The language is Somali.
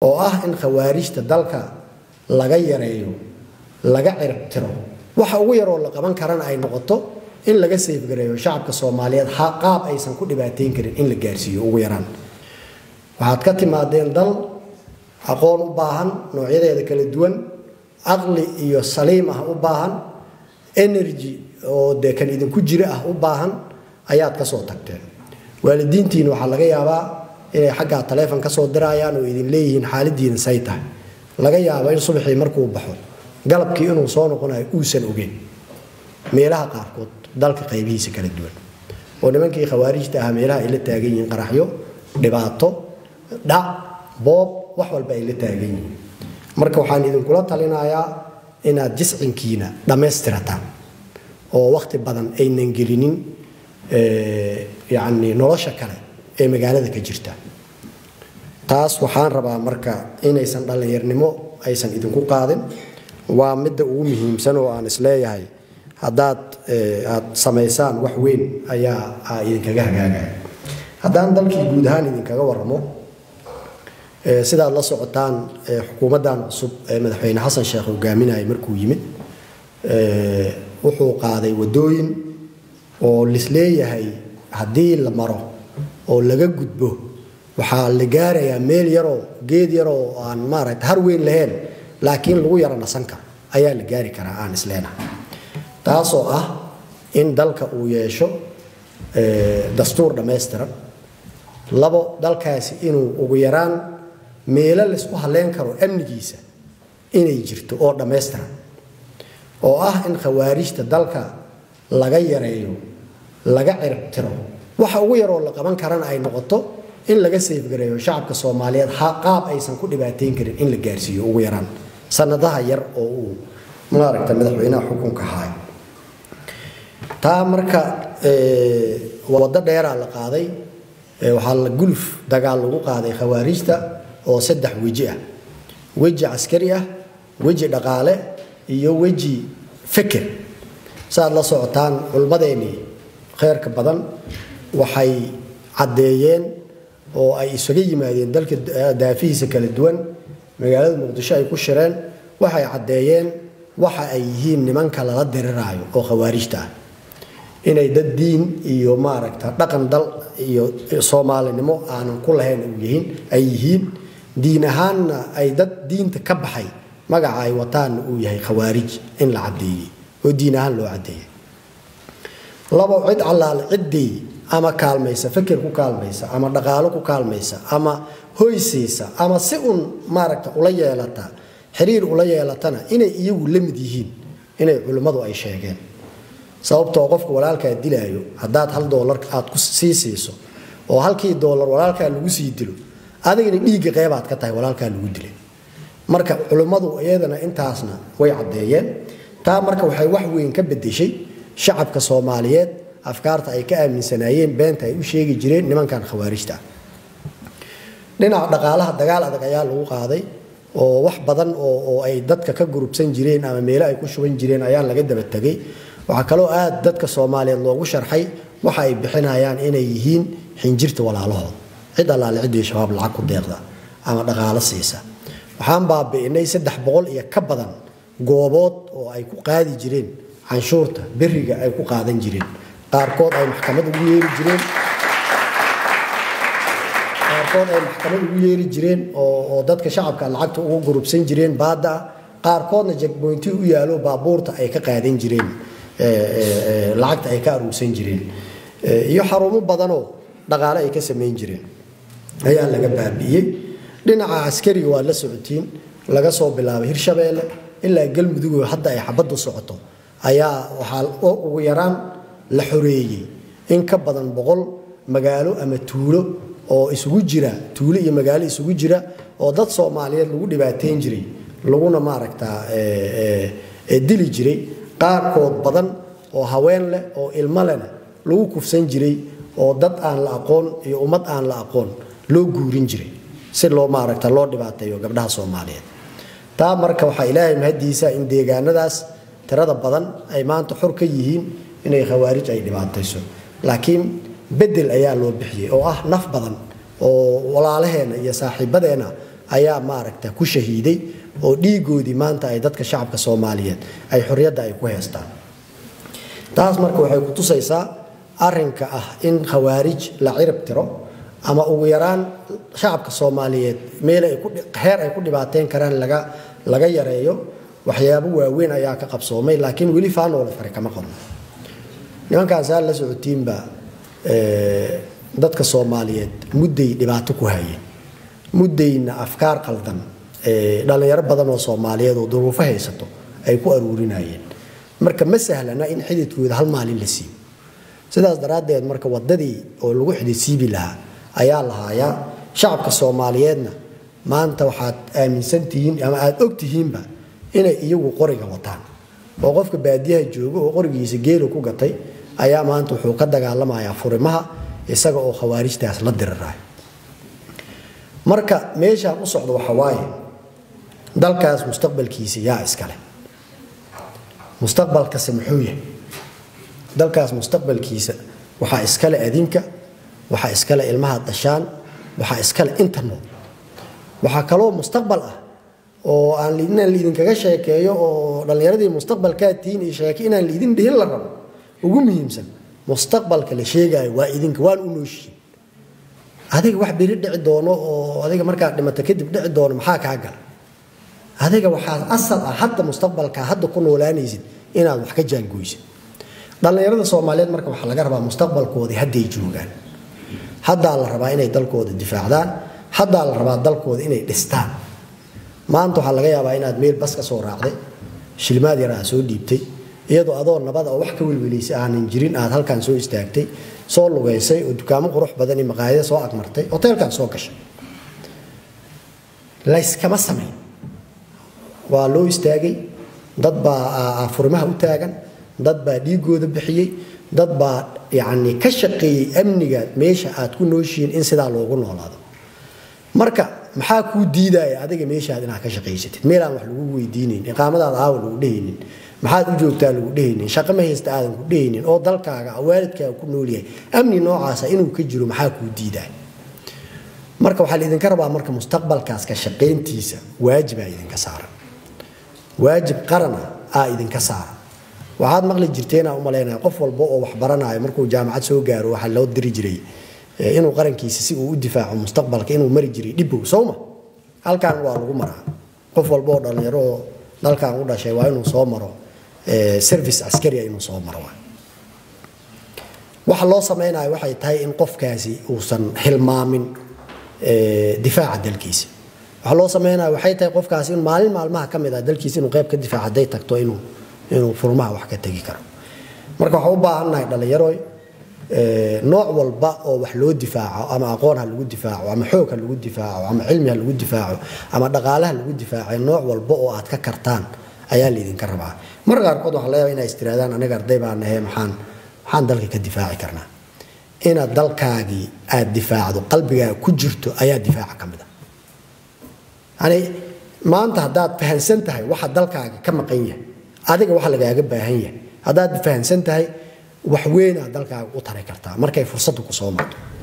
oo ah in khawaarijta dalka laga yareeyo laga ciribtiro waxa ugu yaroo la qaban karana ay noqoto in laga seefgareeyo shacabka soomaaliyeed qaab aysan ku dhibaateyn karin in la gaarsiiyo ugu yaraan waxaad ka timaadeen dal aqoon u baahan noocyadeeda kala duwan caqli iyo saliim ah u baahan energy oo dee kan idinku jira ah u baahan ayaad ka soo tagteen waalidiintiina waxaa laga yaabaa inay xaggaa taleefon ka soo dirayaan oo idin leeyihiin xaaladiina say tahay laga yaabo in subaxii markuu baxo galabkii inuu soo noqonayo uusan ogeyn meelaha qaarkood dalka qaybihiisa kala duwan oo nimankii khawaarijta ahaa meelaha ay la taagan yihiin qaraxyo dhibaato dhac boob wax walba ay la taagan yihiin marka waxaan idinkula talinayaa inaad jiscinkiina dhammaystirataan oo wakhti badan aynan gelinin yacni nolosha kale ee magaalada ka jirta taas waxaan rabaa marka inaysan dhallinyarnimo aysan idinku qaadin waa midda ugu muhiimsan oo aan isleeyahay haddaad aad samaysaan wax weyn ayaa idinkaga hagaagaya haddaan dalkii guud ahaan idinkaga waramo sidaad la socotaan xukuumaddan cusub ee madaxweyne xasan sheekh hogaaminaya markuu yimid wuxuu qaaday wadooyin oo lisleeyahay haddii la maro oo laga gudbo waxaa la gaarayaa meel yaroo geed yaroo aan maaragta har weyn lahayn laakiin lagu yaro nasan karo ayaa la gaari karaa aan isleenahay taasoo ah in dalka uu yeesho dastuur dhammaystiran labo dalkaasi inuu ugu yaraan meelo laysku halleyn karo amnigiisa inay jirto oo dhammaystiran oo ah in khawaarijta dalka laga yareeyo laga ciribtiro waxa ugu yaroo la qaban karana ay noqoto in laga seefgareeyo shacabka soomaaliyeed qaab aysan ku dhibaateyn karin in la gaarsiiyo ugu yaraan sanadaha yar oo uu maaragta madaxweynaha xukunka haay taa marka waddo dheeraa la qaaday waxaa la guluf dagaal lagu qaaday khawaarijta oo saddex weji ah weji caskari ah weji dhaqaale iyo weji fikir saaad la socotaan culmadeennii kheyrka badan waxay caddeeyeen oo ay isaga yimaadeen dalka daafihiisa kala duwan magaalada muqdisho ay ku shireen waxay caddeeyeen waxa ay yihiin nimanka lala diriraayo oo khawaarijta ah inay dad diin iyo maaragta dhaqan dal iyo soomaalinimo aanan ku lahayn yihiin ay yihiin diin ahaanna ay dad diinta ka baxay magaca ay wataanna uu yahay khawaarij in la caddeeyey oo diin ahaan loo caddeeyey labo cid allaale ciddii ama kaalmaysa fikir ku kaalmaysa ama dhaqaalo ku kaalmaysa ama hoysiisa ama si un maaragta ula yeelata xiriir ula yeelatana inay iyagu la mid yihiin inay culimmadu ay sheegeen sababtoo qofka walaalkaa dilaayo haddaad hal doolar aad ku sii siiso oo halkii doolar walaalkaa lagu sii dilo adigana dhiigga qeybaad ka tahay walaalkaa lagu dilay marka culimmadu iyadana intaasna way caddeeyeen taa marka waxay wax weyn ka bedeshay shacabka soomaaliyeed afkaarta ay ka aaminsanaayeen beenta ay u sheegi jireen nimankan khawaarijta ah dhinaca dhaqaalaha dagaal adag ayaa lagu qaaday oo wax badan oo ay dadka ka gurubsan jireen ama meelo ay ku shuban jireen ayaa laga daba tegay waxaa kaloo aad dadka soomaaliyeed loogu sharxay waxa ay bixinayaan inay yihiin xinjirta walaalahooda cid allaale ciddii shabaab lacag ku deeqda ama dhaqaalo siisa waxaan baabi'inay saddex boqol iyo ka badan goobood oo ay ku qaadi jireen canshuurta beriga ay ku qaadan jireen qaarkood ay maxkamad ugu yeeri jireen qaarkood ay maxkamad ugu yeeri jireen oo dadka shacabka lacagta ugu gurubsan jireen baada ah qaarkoodna jagboynti u yaalo baabuurta ay ka qaadan jireen lacagta ay ka aruursan jireen iyo xarumo badanoo dhaqaale ay ka samayn jireen ayaa laga baabi'iyey dhinaca askariga waad la socotiin laga soo bilaabay hirshabeelle ilaa galmudug hadda ay xabaddu socoto ayaa waxaa ugu yaraan la xoreeyey in ka badan boqol magaalo ama tuulo oo isugu jira tuulo iyo magaalo isugu jira oo dad soomaaliyeed lagu dhibaateyn jiray laguna maaragtaa dili jiray qaarkood badan oo haween leh oo ilmo lehna lagu kufsan jiray oo dad aan la aqoon iyo ummad aan la aqoon loo guurin jiray si loo maaragta loo dhibaateeyo gabdhaha soomaaliyeed taa marka waxaa ilaahay mahadiisa in deegaanadaas tirada badan ay maanta xor ka yihiin inay khawaarij ay dhibaatayso laakiin bedel ayaa loo bixiyey oo ah naf badan oo walaalaheenna iyo saaxiibadeenna ayaa maaragta ku shahiiday oo dhiigoodii maanta ay dadka shacabka soomaaliyeed ay xorriyadda ay ku heystaan taas marka waxay ku tusaysaa arrinka ah in khawaarij la cirib tiro ama ugu yaraan shacabka soomaaliyeed meel heer ay ku dhibaateyn karaan laga laga yareeyo waxyaabo waaweyn ayaa ka qabsoomay laakiin weli faanoole fare kama qodno nimankaasaa la socotiinba dadka soomaaliyeed mudday dhibaato ku hayeen muddayna afkaar qaldan dhallinyaro badan oo soomaaliyeed oo duruufo haysato ay ku aruurinayeen marka ma sahlana in xididkooda hal maalin la siibo sidaas daraaddeed marka waddadii oo lagu xididsiibi lahaa ayaa lahaayaa shacabka soomaaliyeedna maanta waxaad aaminsantihiin ama aada ogtihiinba inay iyagu qoriga wataan oo qofka baadiyaha jooga oo qorigiisa geelu ku gatay ayaa maanta wuxuu ka dagaalamayaa furimaha isaga oo khawaarijtaas la dirirayo marka meeshaan u socdo waxa waaye dalkaas mustaqbalkiisa yaa iskale mustaqbalkase muxuu yahay dalkaas mustaqbalkiisa waxaa iskale adinka waxaa iskale ilmaha dhashaan waxaa iskale inta nool waxaa kaloo mustaqbal ah oo aan inaan laidinkaga sheekeeyo oo dhallinyaradii mustaqbalkaa tihiin iyo sheeke inaan laidin dhihin la rabo ugu muhiimsan mustaqbalka la sheegaayo waa idinka waan u nooshihin adiga wax beri dhici doono oo adiga markaad dhimata kadib dhici doono maxaa kaa gala adiga waxaa asal ah hadda mustaqbalkaa hadda ku noolaanaysid inaad wax ka jaangoysid dhallinyarada soomaaliyeed marka waxaa laga rabaa mustaqbalkoodii hadday joogaan haddaa la rabaa inay dalkooda difaacdaan haddaa la rabaa dalkooda inay dhistaan maanta waxaa laga yaabaa inaad meel bas ka soo raacday shilmaad yar aad soo dhiibtay iyadoo adoo nabada oo wax ka welwelaysay aanan jirin aad halkan soo istaagtay soo lugaysay oo dukaamo qurux badan iyo maqaayada soo agmartay hoteelkan soo gashay layskama samayn waa loo istaagay dad baa furimaha u taagan dad baa dhiigooda bixiyey dad baa yacni ka shaqeeyey amniga meesha aad ku nooshihiin in sidaa loogu noolaado marka maxaa kuu diidaya adiga meeshaad inaad ka shaqaysatid meelaan wax lagu weydiinayn iqaamadaada aawa lagu dhehaynin maxaad u joogtaa lagu dhehaynin shaqo ma haysta aadan ku dhehaynin oo dalkaaga waalidkaaga ku noolyahay amni noocaasa inuu ka jiro maxaa kuu diidaya marka waxaa laidinka rabaa marka mustaqbalkaas ka shaqayntiisa waajibaa idinka saaran waajib qarana aa idinka saaran waxaad maqli jirteenaa u malaynaya qof walba oo wax baranaayo markuu jaamacad soo gaaro waxaa loo diri jiray inuu qarankiisa si uu u difaaco mustaqbalka inuu mari jiray dhibow sowma halkan waa lagu maraa qof walba oo dhallinyaro oo dalkan u dhashay waa inuu soo maro service askaria inuu soo maro waxa loo samaynayo waxay tahay in qofkaasi uusan hilmaamin difaaca dalkiisa waxa loo sameynaya waxay tahay qofkaasi in maalin maalmaha ka mid ah dalkiisa inuu qayb ka difaaco hadday tagto inuu inuu furmaha wax ka tegi karo marka waxaa u baahannahay dhallinyaroy nooc walba oo wax loo difaaco ama aqoon ha lagu difaaco ama xoog ha lagu difaaco ama cilmi ha lagu difaaco ama dhaqaale ha lagu difaaco nooc walba oo aad ka kartaan ayaa laydinka rabaa mar qaarkood waxaa laga yaaba inay istiraadaan aniga arday baa nahe maxaan maxaan dalka ka difaaci karnaa inaad dalkaagii aad difaacdo qalbigaaga ku jirto ayaa difaaca ka mid a yani maanta haddaad fahansan tahay waxa dalkaaga ka maqan yahay adiga waxa lagaaga baahan yahay haddaad fahansan tahay wax weynaad dalkaaga u tari kartaa markay fursaddu ku soo marto